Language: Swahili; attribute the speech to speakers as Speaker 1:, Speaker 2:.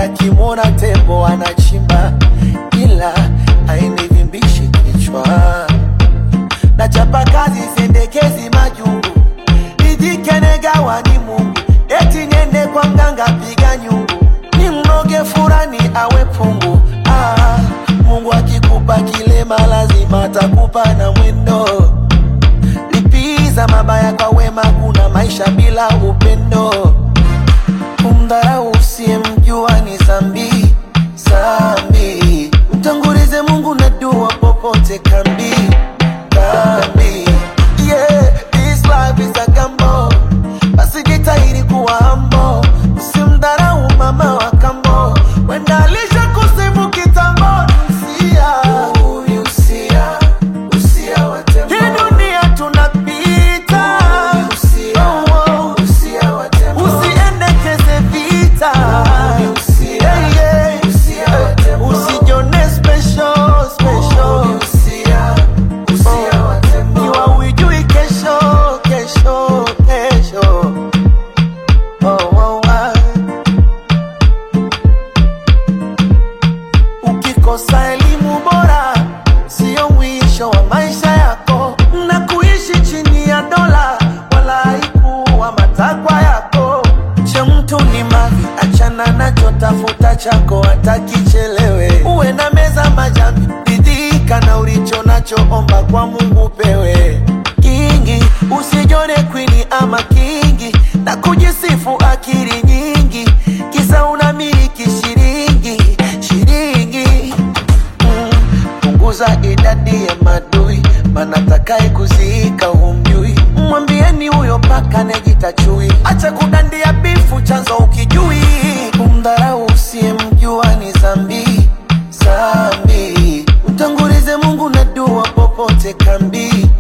Speaker 1: akimwona tembo anachimba, ila hainivimbishi kichwa. Na chapa kazi sendekezi majungu, nijikenagawa ni Mungu, eti niende kwa mganga piga nyungu, ni mroge furani awe pungu. Ah, Mungu akikupa kilema lazima atakupa na mwendo lipiza mabaya kwa wema, kuna maisha bila upendo. Kumdharau usiyemjua ni zambi zambi, mtangulize Mungu na dua popote kambi kambi. Yeah, this life is a gamble, basi jitahidi kuwa humble, usimdharau mama wa kambo, wenda alisha kusifu kitambo. Usia huyu usia usia wa tembo, hii dunia tunapita, oh, oh. usiendekeze vita, yeah, yeah. usijone special special Iwa ujui kesho kesho kesho oh, oh, ah. Ukikosa elimu bora sio mwisho wa maisha yako, na kuishi chini ya dola wala haikuwa matakwa yako. Cha mtu ni mali, achana nacho, tafuta chako hata kichelewe. Uwe na meza majambi, ridhika na ulicho nacho, omba kwa Mungu pewe kingi. Usijone kwini ama kingi na kujisifu akili nyingi, kisa unamiliki shilingi shilingi Mm, punguza idadi ya madui, maana takaye kuziika humjui. Mwambieni huyo paka nejita chui, acha kudandia bifu, chanzo ukijui. Kumdharau usiyemjua ni zambi zambi, mtangulize Mungu na dua popote kambi